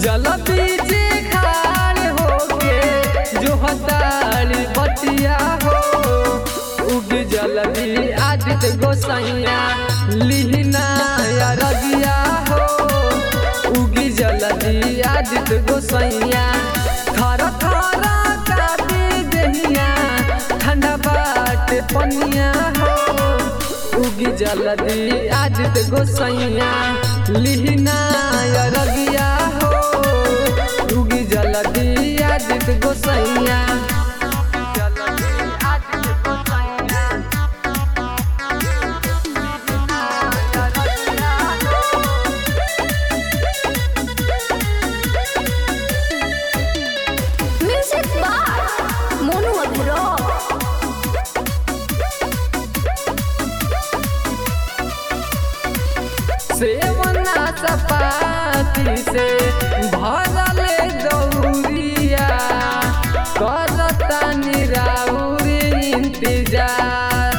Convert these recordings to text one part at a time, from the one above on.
जल बीचे खाड़ होके जो हतारी बतिया हो उग जलदी आदित्य गोसैया लिहना या रगिया हो उगी जलदी आदित्य गोसैया थर थर कापी दहिया ठंडा बाट पनिया हो उगी जलदी आदित्य गोसैया लिहना या रगिया हो उगी जलदी आदित्य गोसैया जलदी आदित्य गोसैया Music by Monu Agro. सेवना सपाती से भरल दौरिया करता निराउर इंतजार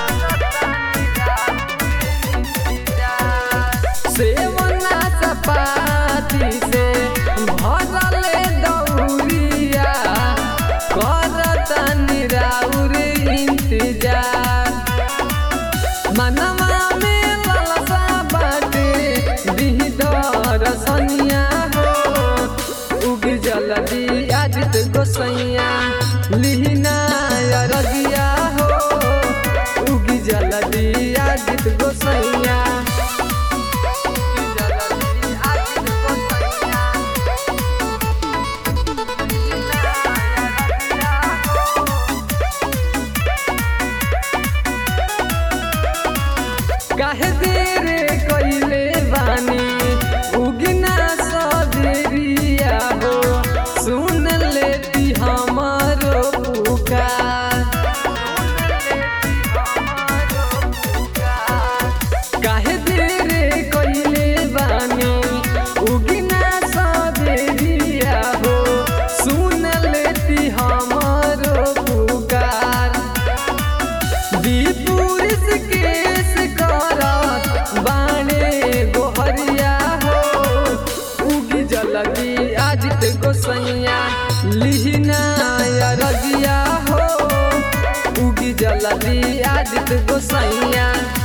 सेवना सपाती से भरल दौरिया करता निराउर इंतजार मनवा में ललसा बाटे दिहदर सनिया हो उग जलदी आदित्य गोसैया लिहना या रगिया हो उग जलदी आदित्य गोसैया उग जलदी आदित्य गोसैया काहे देर कइले बानी उगना सबेरिया हो सुन लेती हमारो पुकार काहे देर कइले बानी उगना सबेरिया हो सुन लेती हमारो पुकार दीपुरुष केस करत बाणे गोहरिया हो उगी जलदी आदित्य गोसैया लिहना या रगिया हो उगी जलदी आदित्य गोसैया